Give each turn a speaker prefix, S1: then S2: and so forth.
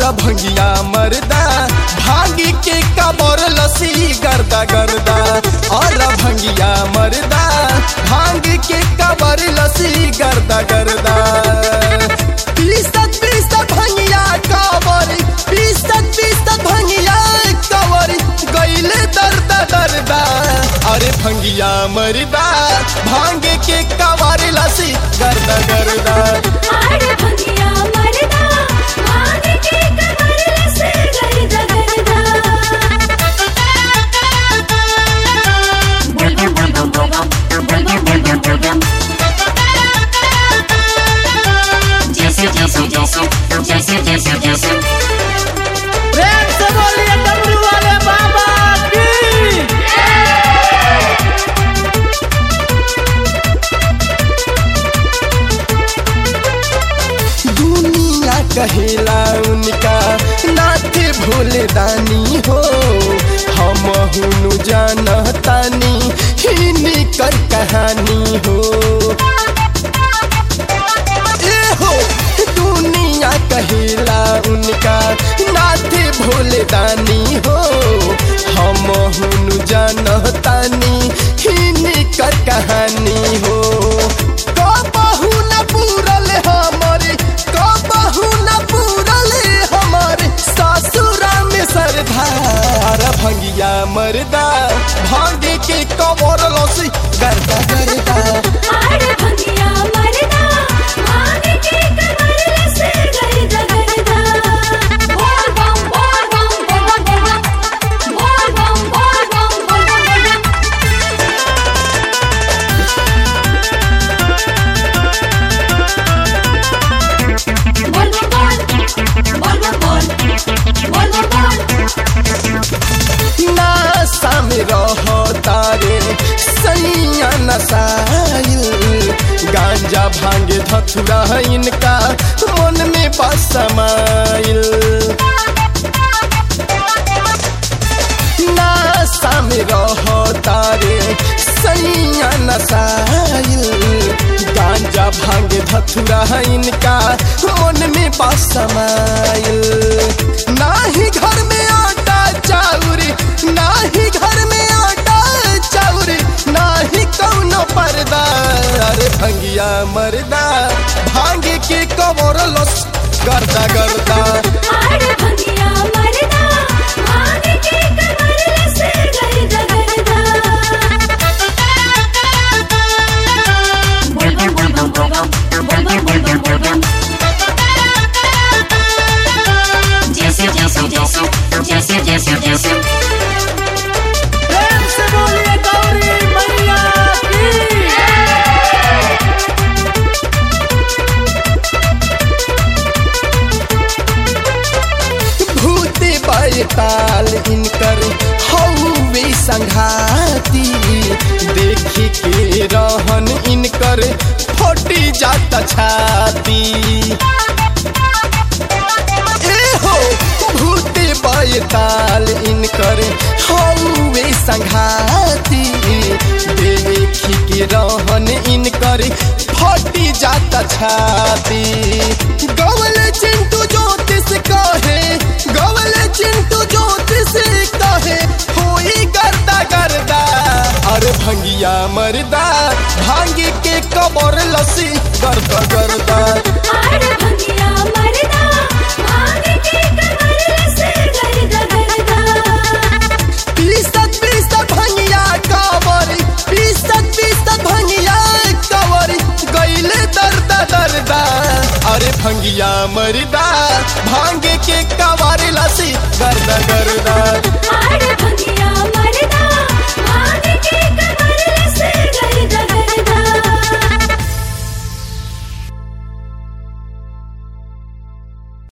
S1: भंगिया मरदा भांगी के कबर लसी गर्दा गर्दा और भंगिया मरदा भांग के कबर लसी गर्दा गर्दा पीसत पीसत भंगिया कबर पीसत पीसत भंगिया कबर गईले दर्दा दर्दा अरे भंगिया मरदा भांग के कबर लसी गर्दा गर्दा
S2: आड़ भंगिया मरदा भांग के कमर लसे गर्दा गर्दा बुलबुल बुलबुल बुलबुल बुलबुल बुलबुल बुलबुल जैसे जैसे जैसे जैसे जैसे जैसे
S3: प्रेम से बोलिए डमरू वाले बाबा की
S1: दुनिया कहेला उनका नाथ भोले दानी हो हम हुनु जानतानी हिनी कर कहानी हो ए हो दुनिया कहेला उनका नाथ भोले दानी हो हम हुनु जानतानी हिनी कर कहानी हो कबहू न पूरल हमारे कबहू न पूरल हमारे सासुरा में सरदार भंगिया मरदा भांगे के कबर लसी गर्दा गर्दा
S2: आड़ भंगिया मरदा भांग के कमर लसे गर्दा गर्दा बोल बम बोल बम बोल बम बोल बम बोल बम बोल बम बोल बोल बोल बोल बोल बोल
S1: नासा में रहो तारे सैया नसाइल गांजा भांगे धथुरा इनका मन में बसमाइल नासा में रहो तारे सैया नसाइल गांजा भांगे धथुरा इनका मन में बसमाइल नाही घर में आटा चाउरी नाही घर में आटा चाउरी नाही कौनो पर्दा अरे भंगिया मरदा भांगे के कबर लस गर्दा गर्दा
S2: आड़ भंगिया मरदा भांग के कमर लसे गर्दा गर्दा बुलबुल बुलबुल बुलबुल बुलबुल बुलबुल बुलबुल जैसे जैसे जैसे जैसे जैसे जैसे
S3: प्रेम से बोलिए गौरी मैया की
S1: भूते बैताल इनकर हौवे संघाती देखी के रहन इनकर फटी जाता छाती ए हो भूते बैताल इनकर हौवे संघाती देखी के रहन इनकर फटी जाता छाती गवल चिंटू ज्योतिष कहे गवल चिंटू ज्योतिष कहे होई गर्दा गर्दा अरे भंगिया मरदा भांगे के कबर लसी गर्दा गर्दा
S2: आड़ भंगिया मरदा भांग के कमर लसे गर्दा गर्दा
S1: पीसत पीसत भंगिया कबर पीसत पीसत भंगिया कबर गईले दर्दा दर्दा अरे भंगिया मरदा भांगे के कबर लसी गर्दा गर्दा
S2: आड़ भंगिया मरदा भांग के कमर लसे गर्दा